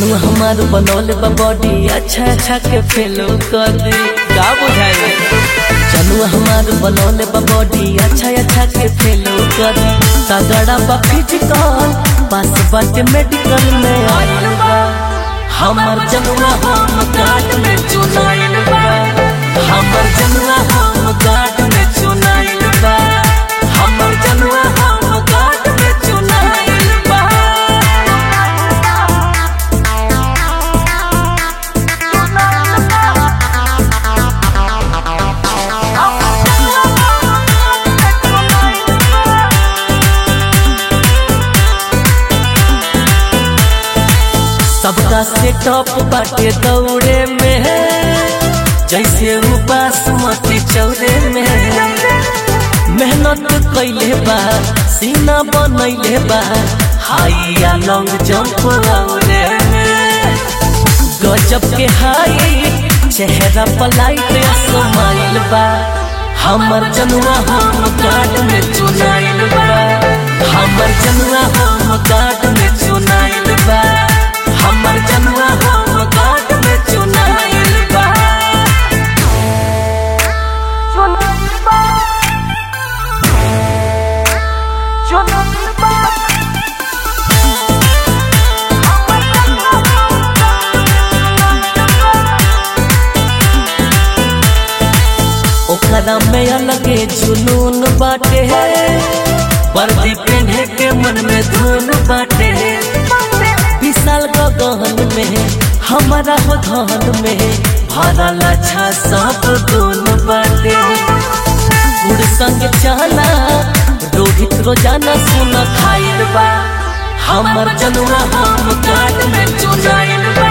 जनुआ हमार बनौले बा बॉडी अच्छा अच्छा के फेलो कर दे का बुझाए जनुआ हमार बनौले बा बॉडी अच्छा अच्छा के फेलो कर दे तगड़ा बा फिजिकल पास बाटे मेडिकल में आइल बा हमर जनुआ हम गार्ड में चुनाइल बा हमर जनुआ हम गार्ड में चुनाइल बा हमर जनुआ हम गार्ड में चुनाइल बा सबका से टॉप बाटे दौड़े में जैसे वो बासमती चौरे में मेहनत कैले बा सीना बनैले बा हाई या लॉन्ग जंप औरे में गजब के हाई चेहरा पलाइट समाइल बा हमर जनुआ हम गार्ड में चुनाइल बा हमर जनुआ हम गार्ड में चुनाइल बा हमर जनुआ हम गार्ड में चुनाइल बा ओकरा में अलगे जुनून बाटे वर्दी पहने के मन में धुन बाटे विशाल गगन में हमारा हो धन में भरल अच्छा सब गुण बाटे गुड़ संग चना रोहित रोजाना सुन खाइल बा हमर जनुआ हम काट में चुनाइल बा